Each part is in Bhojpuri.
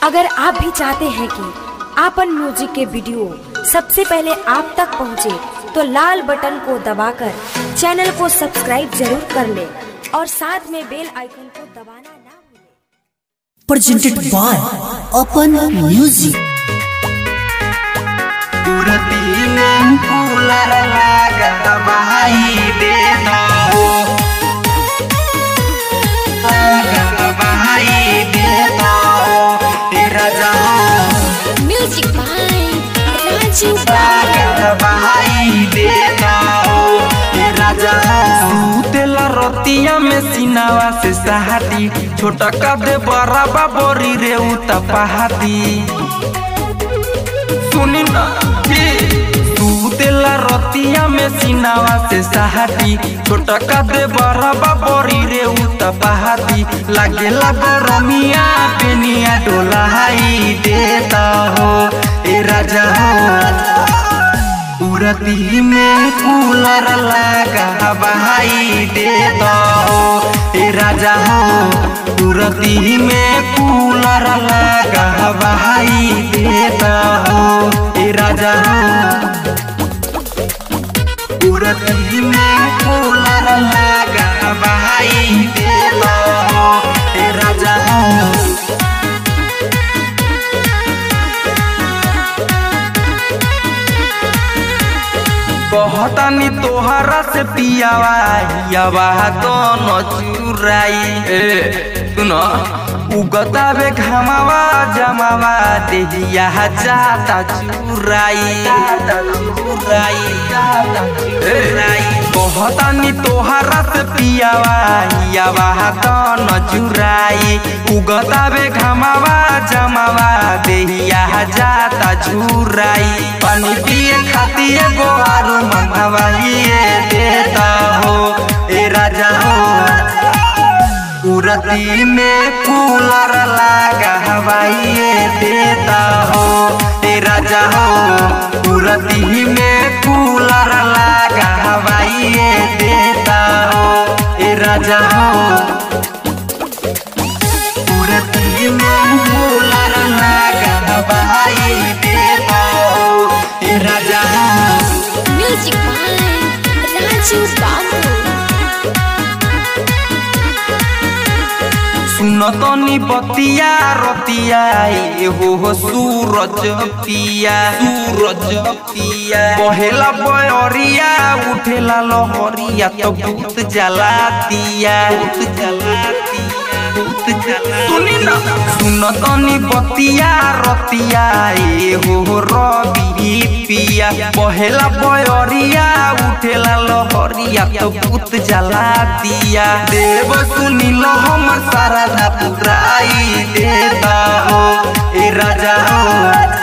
अगर आप भी चाहते हैं कि आपन म्यूजिक के वीडियो सबसे पहले आप तक पहुंचे, तो लाल बटन को दबाकर चैनल को सब्सक्राइब जरूर कर ले और साथ में बेल आइकन को दबाना ना भूलें। presented by Open Music. पुरतीन कूलर लागा बहाई दे दो लागा बहाई दे दो तेरा जहां म्यूजिक बाय राजू लागा बहाई दे दो तेरा जहां तेला रोतिया में सिनावा से सहाटी छोटा का दे बराबा बोरी रे उता पहाती सुनी ना तू तेला रतिया में सिनावा से सहाटी छोटा का दे बराबा बोरी रे उता पहाती लागेला गरमिया पेनिया डोला हाई देता हो ए राजा हो उरती में कूलर लगा बहाई देता हो ए राजा हो उरती में कूलर लगा बहाई देता हो ए राजा हो उरती में कूलर लगा बहाई देता हो ए राजा हो कहतानी तोहरा से पियावा हियावा दोनों चुराई ए सुनो उगता बे घमावा जमावा देहिया जाता चुराई जाता चुराई जाता चुराई कहतानी तोहरा से पियावा हियावा दोनों चुराई उगता बे घमावा जमावा देहिया जाता चुराई पानी पिए खातिर एगो आरू मंगवाइए देता हो ए राजा हो उरती में कूलर लगा हवाइए देता हो ए राजा हो उरती में कूलर लगा हवाइए देता हो ए राजा हो उरती में कूलर लगा हवाइए देता हो ए राजा हो म्यूजिक बाय राजू बाबू सुनतनी बतिया रतिया ए हो हो सूरज पिया सूरज पिया पहेला बयरिया उठेला लहरिया तो भूत जला दिया भूत जला दिया भूत जला सुनी ना सुनतनी बतिया रतिया ए हो हो रवि पिया पहेला बयरिया उठेला लहरिया तो भूत जला दिया देव सुनिल हमर सारा ना पुराई देता हो ए राजा हो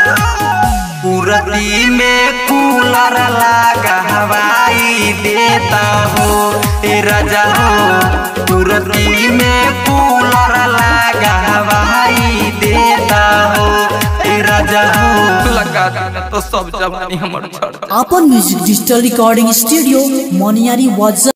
पुरती में कूलर लगा हवाई देता हो ए राजा हो पुरती में कूलर लगा हवाई देता हो ए राजा हो लगा देना तो सब जवानी हमर छोड़ Open Music Digital Recording Studio, Moniari Wazza.